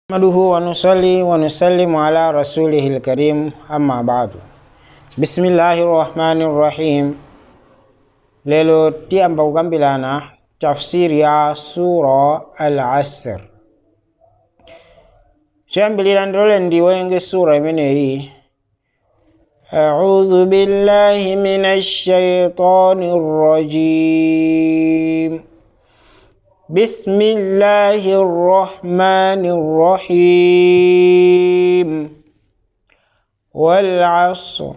نحمده ونصلي ونسلم على رسوله الكريم أما بعد بسم الله الرحمن الرحيم lelo tiyamba kukambirana tafsiri ya sura al-asr choyambilira ndilole ndiwerenge sura imeneyi أعوذ بالله من الشيطان الرجيم بسم الله الرحمن الرحيم والعصر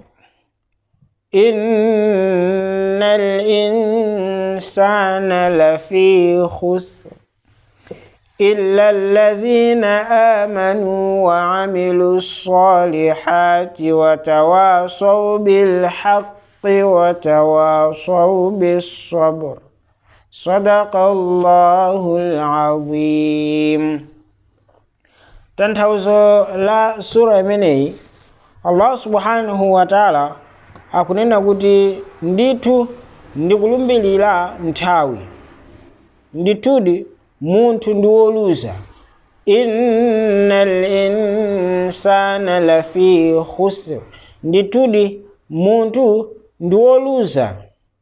إن الإنسان لفي خسر إلا الذين آمنوا وعملوا الصالحات وتواصوا بالحق وتواصوا بالصبر صدق الله العظيم tanthauzo la sura imeneyi allah subhanahu wa taala akunena kuti ndithu ndikulumbilira nthawi ndithudi munthu ndi woluza inna linsana lafi khusr ndithudi munthu ndi woluza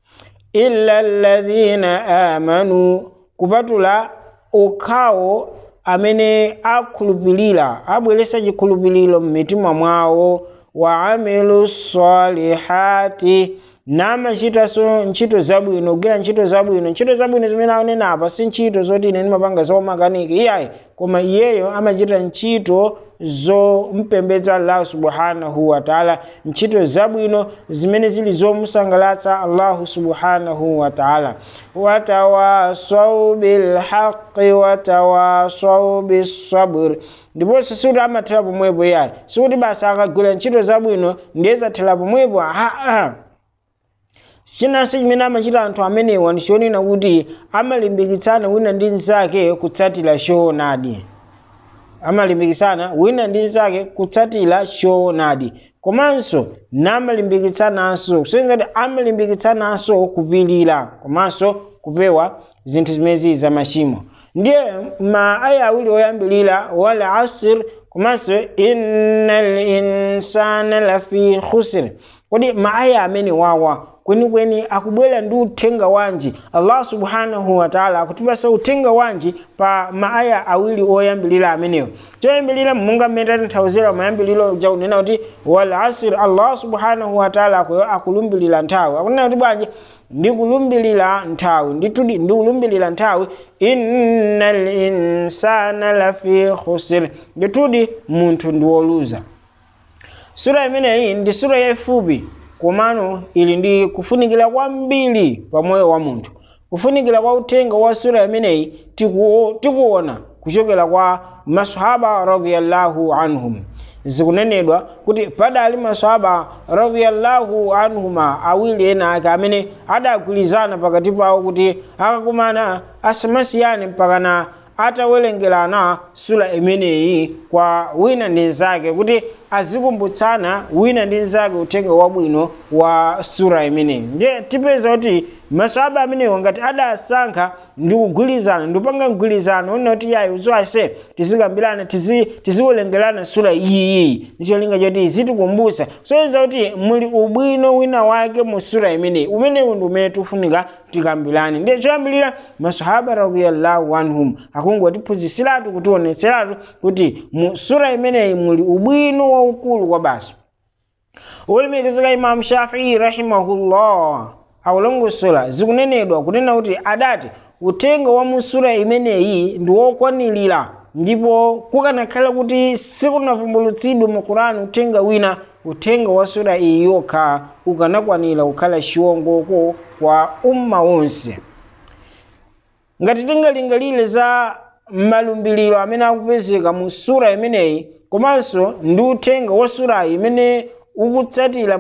illa alladhina amanu kupatula okhawo amene akhulupirira abweresa chikhulupiriro m'mitima mwawo wa amilu salihati namachitanso ntchito zabwino kugwira ntchito zabwino ntchito zabwino zimene aonena apa si ntchito zoti ine ndimapanga zaumakaniki iyayi koma iyeyo amachita ntchito zompembedza allahu subhanahu wataala ntchito zabwino zimene zili zomusangalatsa allahu subhanahu wataala watawasau bilhaqi watawasau bisabr ndiponso sikuti amathera pomwepo iyayi sikuti basa akagwira ntchito zabwino ndiye zathera pomwepo aa chinanso chimene amachita anthu amenewa ndichonena kuti amalimbikitsana wina ndi mnzake kutsatira choonadi amalimbikitsana wina ndi mnzake kutsatira choonadi komanso namalimbikitsananso kusonyeza kuti amalimbikitsananso kupirira komanso kupewa zinthu zimezi za machimo ndiye ma aya awiri oyambilira wal asr komanso inna linsana lafi khusr kodi maaya amene wawa kwenikweni akubwera ndi uthenga wanji allah subhanahu wataala akutipasa uthenga wanji pa maaya awiri oyambilira amenewo choyambilira monga mmene tatanthauzira mayambiliro jakunena kuti wal asr allah subhanahu wataala akulumbirira nthawi akunena kuti bwanji ndikulumbilira nthawi ndithudi ndikulumbilira nthawi inna linsana lafi khusr ndithudi munthu ndi woluza sura imeneyi ndi sura yayifupi komano ili ndi kufunikira kwambiri pa moyo wa munthu kufunikira kwa uthenga wa sura imeneyi tikuona kuchokera kwa masahaba radhiyallahu anhum zikunenedwa kuti padali masahaba radhiyallahu anhuma awiri ena ake amene adagwirizana pakati pawo kuti akakumana asamasiyane mpakana atawerengerana sura imeneyi kwa wina ndi nzake kuti azikumbutsana wina ndi nzake uthenga wabwino wa sura imeneyi ndiye tipeza kuti maswaba amenewo ngati adasankha ndi kugwirizana ndipanga mgwirizano unena kuti yayi uziwase tizikambirana tiziwerengerana sura iyiyi ndicholinga choti zitikumbutsa soyeza kuti muli ubwino wina wake mu sura imeneyi umenewu ndi umene tifunika tikambirane ndiye choyambirira masahaba radhiyallahu anhum akungotiphunzitsiratu kutionetseratu kuti mu sura imeneyi muli ubwino waukulu kwa basi ulemekezeka imamu shafii rahimahullah akulongosola zikunenedwa kunena kuti adati uthenga wa musura imeneyi ndi wokwanirira ndipo kukanakhala kuti sikunavumbulutsidwe mu qurani uthenga wina uthenga wa sura iyi yokha ukanakwanira kukhala chiwongoko kwa umma wonse ngati tingalingalire za malumbiriro amene akupezeka mu sura imeneyi komanso ndi uthenga wa surayi imene ukutsatira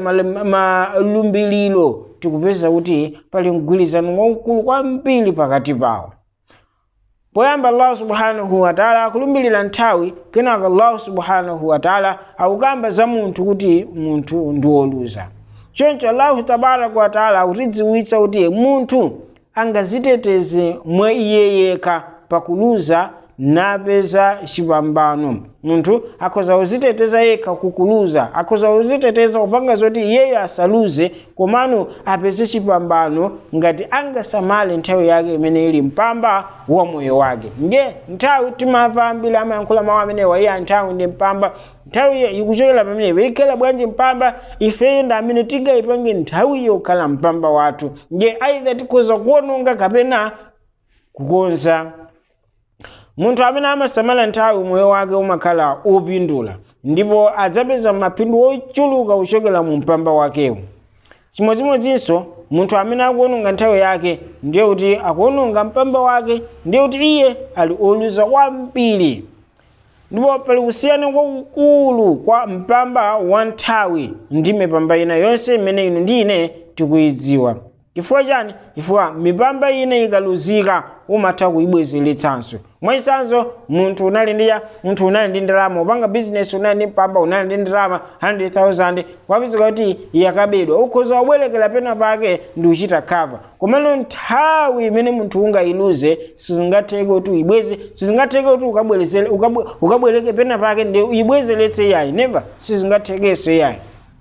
malumbiriro tikupeza kuti pali mgwirizano waukulu kwambiri pakati pawo poyamba allahu subhanahu wataala akulumbirira nthawi kenaka allahu subhanahu wataala akukamba za munthu kuti munthu ndi woluza choncho allahu tabaraka wataala akutidziwitsa kuti munthu angaziteteze mwa iye yekha pakuluza napeza chipambano munthu akhoza kuziteteza yekha kukuluza akhoza kuziteteza kupanga zoti iyeyo asaluze komano apeze chipambano ngati angasamale nthawi yake imene ili mpamba wa moyo wake nge nthawi timamva ambiri amayankhula mawu amenewa iye nthawi ndi mpamba nthawi ikuchokera pamenepo ikhala bwanji mpamba ifeyo ndi amene tingayipange nthawi yokhala mpamba wathu nge aidha tikhoza kuononga kapena kukonza munthu amene amasamala nthawi moyo wake umakhala opindula ndipo adzapeza maphindu ochuluka kuchokera mu mpamba wakewo chimodzimodzinso munthu amene akuononga nthawi yake ndiye kuti akuononga mpamba wake ndiye kuti iye ali oluza kwambiri ndipo pali kusiyana kwakukulu kwa mpamba wa nthawi ndi mipamba ina yonse imene inu ndi ine tikuyidziwa chifukwa chani chifukwa mipamba ina ikaluzika umatha kuyibwezeretsanso mwachitsanzo munthu unali ndi munthu unali ndi ndalama upanga bizinesi unali ndi mpamba unali ndi ndalama 100,000 kwapezeka kuti yakabedwa ukhoza wabwerekera pena pake ndi kuchita cover komano nthawi imene munthu ungayiluze sizingatheke kuti uyibweze sizingatheke kuti ukabwerezere ukabwereke pena pake ndi uyibwezeretse yayi never sizingathekenso yayi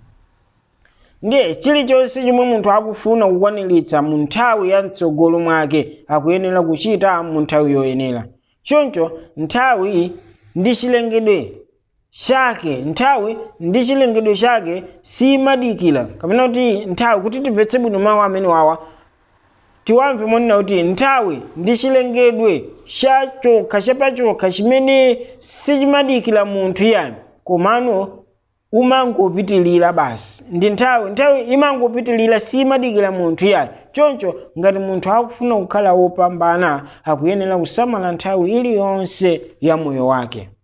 ndiye chilichonse chomwe munthu akufuna kukwaniritsa mu nthawi ya mtsogolo mwake akuyenera kuchita mu nthawi yoyenera choncho nthawi ndi chilengedwe chake nthawi ndi chilengedwe chake simadikira kapena kuti nthawi kuti timvetse bwino mawu amene wawa tiwamve monena kuti nthawi ndi chilengedwe chachokha chapachokha chimene sichimadikira munthu yani komano umangopitilira basi ndi nthawi nthawi imangopitilira simadikira munthu yayi choncho ngati munthu akufuna kukhala wopambana akuyenera kusamala nthawi iliyonse ya moyo wake